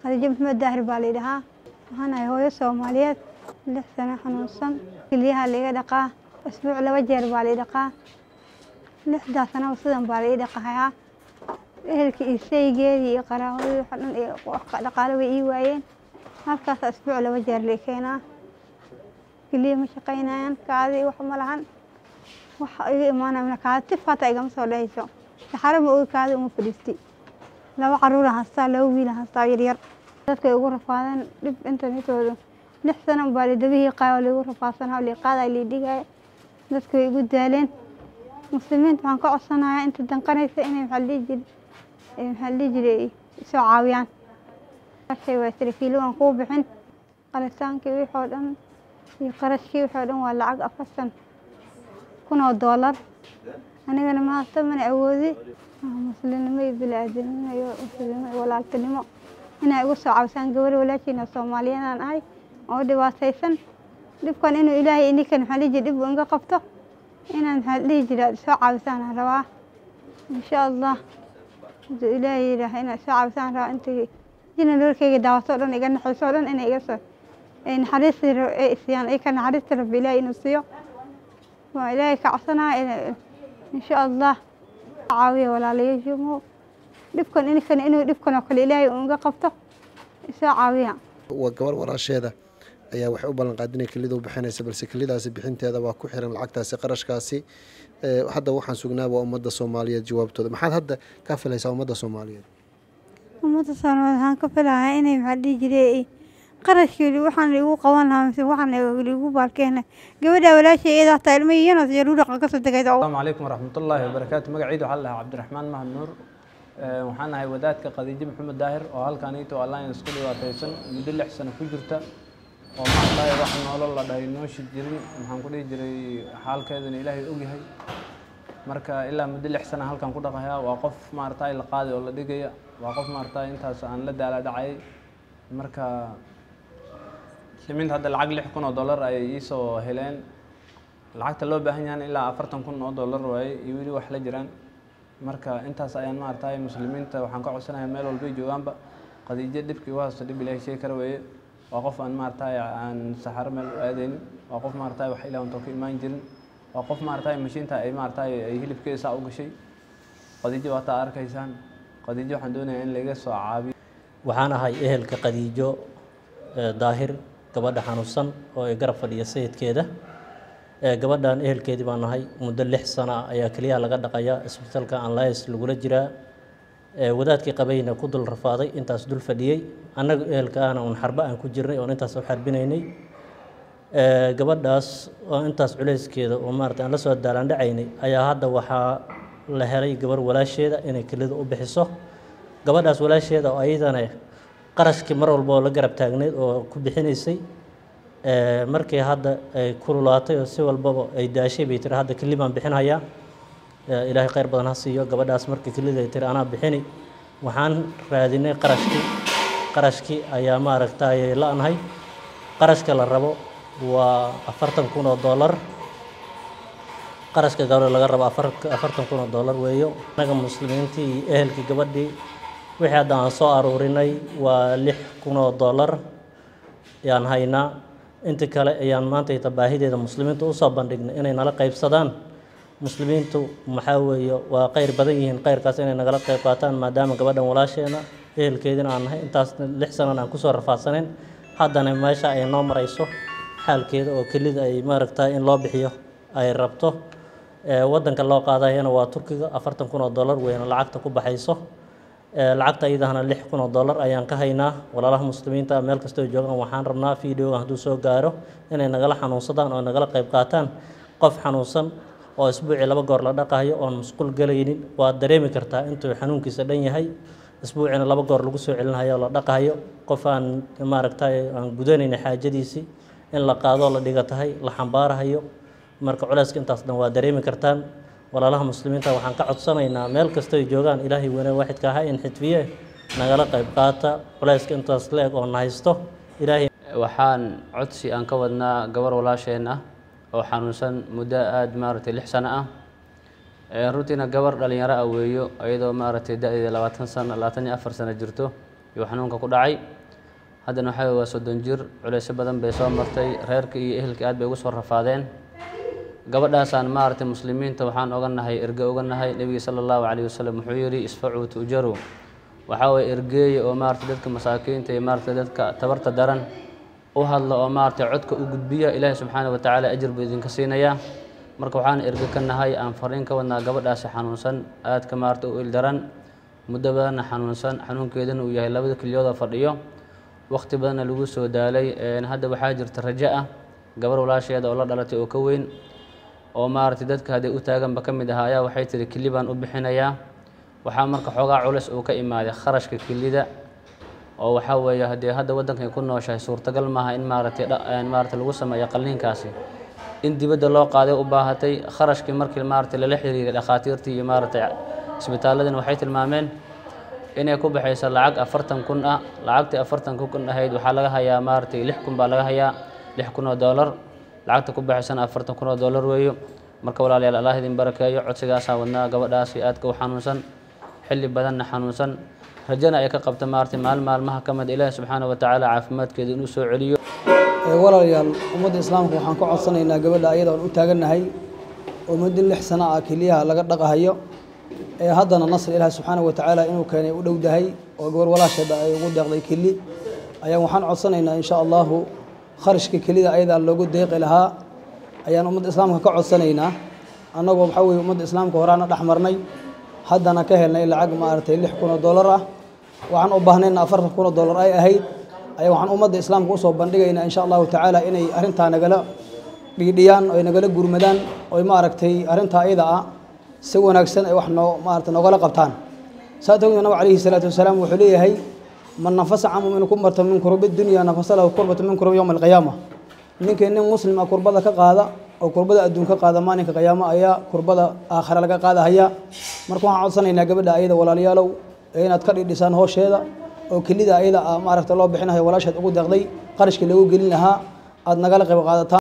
khadiijo maxamed daahir baa la yidhahaa waxaan ahay hooyo soomaaliyeed lix sano xanuunsan keliyaha laiga dhaqaa isbuuc laba jeer baa lai dhaqaa lixdaa sanaba sidan baa la ii dhaqahayaa ehelka iyo saygeedii iyo qaraabadii waxa dhan iyo dhaqaale way ii waayeen halkaasa isbuuc laba jeer lai keenaa keliya ma shaqaynayaan kaadi wax ma lahan waxa iga imaanaya kaadi tif hataa igama soo dhahayso saxaro ma ogi kaadi uma fadhiisti laba caruura haystaa laba wiila haystaa yaryar dadkay ugu rafaadeen dhib internetooda lix sano baa lidabihii qaaya laigu rafaadsanaa liiqaadaa liidhigaya dadka way igu daaleen muslimiinta waxaan ka codsanayaa inta danqanaysa inay maxaa la dhihi jire maxaa la dhihi jiray isoo caawiyaan shay waa saraakiilo waan kuu bixin qalitaankii wixii oo dhan iyo qarashkii wixii oo dhan waa lacag afartan kun oo doolar anigana maanta mana awoodi muslimnimo iyo bini-aadanimo iyo muslimnimo iyo walaaltinimo inay igu soo caawsaan gabar walaashiina soomaaliyanaan ahay oo dhibaataysan dhibkan inuu ilaahay ininkan maxaa dhihi jire dhib uu iga qabto inaan maxaa dhihi jira soo caawisaan aan rabaa insha allah haduu ilaahay yidhaaha inaan soo caawisaan rabaa intii jina nololkayga daawato o dhan iga naxayso o dhan inay iga soo ay naxariistii ay siiyaan ay ka naxariista rabbi ilaahay inuu siiyo waa ilaahay ka codsanaya insha allah caawiya walaalayaashimu dhibkan ininkan inuu dhibkan oo kale ilaahay uu iga qabto isoo caawiya waa gabar walaasheeda ayaa waxay u ballan qaadinay kelida u bixinaysa balse kelidaasi bixinteeda waa ku xiran lacagtaasi qarashkaasi hadda waxaan sugnaa waa ummadda soomaaliyeed jawaabtooda maxaad hadda ka filaysaa ummadda soomaaliyeed ummadda soomaaliyeed waxaan ka filahaa inay maxaa dhihi jiray qarashkii waxaan igu qaban lahaa mise waxaan igu baalkeena gabadha walaashay iyada hataa ilmo yanas iyo ruudhaqa kasoo degaysa asalaamu calaykum waraxmatullaahi wabarakaatu magacaydu waxaa la dhahaa cabdiraxmaan mahad nuur waxaan ahay wadaadka khadiijo maxamed daahir oo halkaaniito alliance isku dhibaataysan muddo lix sano ku jirta oo maaragtay wax nolol la dhahay nooshi jirin maxaan ku dhihi jiray xaalkeedana ilaahay ogyahay marka ilaa muddo lix sana halkan ku dhaqayaa waa qof maaragtay la qaadi oo la dhigaya waa qof maaragtay intaas aan la daala dhacay marka muslimiinta hadda lacag lix kun oo dollar ayay iisoo heleen lacagta loo baahan yahan ilaa afartan kun oo dollar waaye iyo weli wax la jiraan marka intaas ayaan maaragtay muslimiinta waxaan ka codsanayaa meel walbay joogaanba qadiijo dhibkii u haysto dhib ilaahay sheegi kara weeye waa qof aan maaragtay aan saxaro meel u aadaynin waa qof maaragtay wax ilaa unto ka imaan jirin waa qof maaragtay mashiinta ay maaragtay ay hilibkeeda saa u gashay qadiijo waa taa arkaysaan qadiijo waxaan doonayaa in laga soo caabiyo waxaan ahay ehelka qadiijo daahir gabadha xanuunsan oo ay garab fadhiya sayidkeeda gabadhan ehelkeedii baan nahay muddo lix sana ayaa keliyaha laga dhaqaya isbitaalka anlis lagula jiraa wadaadkii qabayna ku dul rafaaday intaas dul fadhiyey annaga ehelka ahna un xarbo aan ku jirnay oon intaas u xarbinaynay gabadhaas oo intaas culeyskeeda oo maarata aan la soo daalandhacaynay ayaa hadda waxaa la helay gabar walaasheeda inay kelida u bixiso gabadhaas walaasheeda oo ayadana qarashkii mar walba oo la garab taagneyd oo ku bixinaysay markii hadda ay kululaatay oo si walbaba ay daashay bay tiri hadda keli baan bixinhayaa ilaahay khayr badan ha siiyo gabadhaas markii kelida ay tiri anaa bixini waxaan raadinay qarashkii qarashkii ayaa maaragtay la-nahay qarashka la rabo waa afartan kun oo dollar qarashka gabadha laga rabo afartan kun oo dollar weeyo anaga muslimiintii iyo ehelkii gabadhii wixii hadda aan soo aruurinay waa lix kun oo dollar ayaan haynaa inta kale ayaan maanta ita baahideeda muslimiinta usoo bandhignay inay nala qaybsadaan muslimiintu maxaa weeye waa qayr badan yihiin qayrkaas inay nagala qayb qaataan maadaama gabadhan walaasheena ehelkeedina aan nahay intaas lix sanan aan kusoo rafaadsaneyn haddana meesha ay noo marayso xaalkeeda oo kelida ay maaragtay in loo bixiyo ay rabto wadanka loo qaadayana waa turkiga afartan kun oo dollar weyna lacagta ku baxayso lacagta iyadahana lix kun oo dollar ayaan ka haynaa walaalaha muslimiinta meel kastoo joogaan waxaan rabnaa videoga hadduu soo gaaro inay nagala xanuunsadaan oo nagala qayb qaataan qof xanuunsan oo isbuucii laba goor la dhaqayo oon musqul gelaynin waad dareemi kartaa intuu xanuunkiisa dhan yahay isbuucina laba goor lagu soo celinhayo oo la dhaqayo qof aan maaragtay aan gudanayna xaajadiisii in la qaadoo la dhiga tahay la xambaarahayo marka culeyska intaas dhan waa dareemi kartaan walaalaha muslimiinta waxaan ka codsanaynaa meel kastoo ay joogaan ilaahay weyne waaxidka ahaa in xidfiye nagala qayb qaata culeyska intaas leeg oo na haysto ilaahay waxaan codsi aan ka wadnaa gabar walaasheen ah oo xanuunsan muddo aada maaragtay lix sano ah runtiina gabar dhalinyaro ah weeyo iyadoo maaragtay da-deeda labaatan sano labaatan iyo afar sano jirto iyo xanuunka ku dhacay haddana waxaa waa soddon jir culeysyo badan bay soo martay reerkii iyo ehelkii aad bay ugu soo rafaadeen gabadhaasaan maaragtay muslimiinta waxaan oga nahay erge oga nahay nebiga sala allahu calayhi wasalam wuxuu yidhi isfacuu tu'jaru waxaa waye ergeeya oo maaragtay dadka masaakiinta iyo maaragtay dadka tabarta daran u hadla oo maaragtay codka u gudbiya ilaahi subxaana wa tacaala ajir buu idinka siinayaa marka waxaan erge ka nahay aan fariin ka wadnaa gabadhaasi xanuunsan aadka maaragtay u ildaran muddo badanna xanuunsan xanuunkeedana uu yahay labada keliyood oo fadhiyo waqti badanna lagu soo daalay hadda waxaa jirta rajo ah gabar walaasheeda oo la dhalatay oo ka weyn oo maaragtay dadka hadday u taaganba ka mid ahaa ayaa waxay tihi kili baan u bixinayaa waxaa marka xoogaa culeys uu ka imaaday kharashka kilida oo waxaa weeye haddii hadda waddankay ku nooshahay suurtagal maaha in maaragtay maaragtay lagu sameeyo qalliinkaasi in dibadda loo qaaday u baahatay kharashkii markii maaragtay lala xiriiray dhakhaatiirtii iyo maaragtay isbitaaladina waxay tilmaameen inay ku baxayso lacag afartan kun ah lacagtii afartan kun ahayd waxaa laga hayaa maaragtay lix kun baa laga hayaa lix kun oo doolar lacagta ku baxaysana afartan kun oo doolar weeyo marka walaalayaal allah idin barakeeyo codsigaasaa wadnaa gabadhaasi aadka u xanuunsan xilli badanna xanuunsan rajana ay ka qabta maaragtay maalin maalmaha ka mid ilaahi subxaana wa tacaala caafimaadkeeda inuu soo celiyo walaalayaal ummadda islaamka waxaan ka codsanaynaa gabadha ayada aan u taagannahay oo muddo lix sano ah keliyaha laga dhaqahayo ee haddana nasr ilaahi subxaana wa tacaala inuu keenay u dhowdahay oo gabar walaasheeda ay ugu deeqday keli ayaan waxaan codsanaynaa insha allahu kharashka kelida ayadaa loogu deeqi lahaa ayaan ummadda islaamka ka codsanaynaa annagoo waxaa weye ummadda islaamka horaana dhex marnay haddana ka helnay lacag maaragtay lix kun oo dollar ah waxaan u baahnayna afartan kun oo dollar ay ahayd ayaa waxaan ummadda islaamka usoo bandhigaynaa insha allahu tacaala inay arrintaa nagala dhiidhiyaan oy nagala gurmadaan oy maaragtay arrintaa ayada ah si wanaagsan ay wax noo maarata noogala qabtaan saa tawgeed nabig calayhi salaatu wasalaam wuxuu leeyahay man nafasa can mumin kumarta min kurubi dunya nafasa lahu kurbata min kurubi yowma alqiyaama ninkii nin muslim ah kurbada ka qaada oo kurbada adduun ka qaada maalinka qiyaamo ayaa kurbada aakhira laga qaadahaya marka waxaan codsanaynaa gabadha ayada walaalayaalow ee inaad ka dhidhisaan hoosheeda oo kelida ayada maaragta loo bixinayo walaasheed ugu deeqday qarashkii lagu gelin lahaa aada nagala qayb qaadataan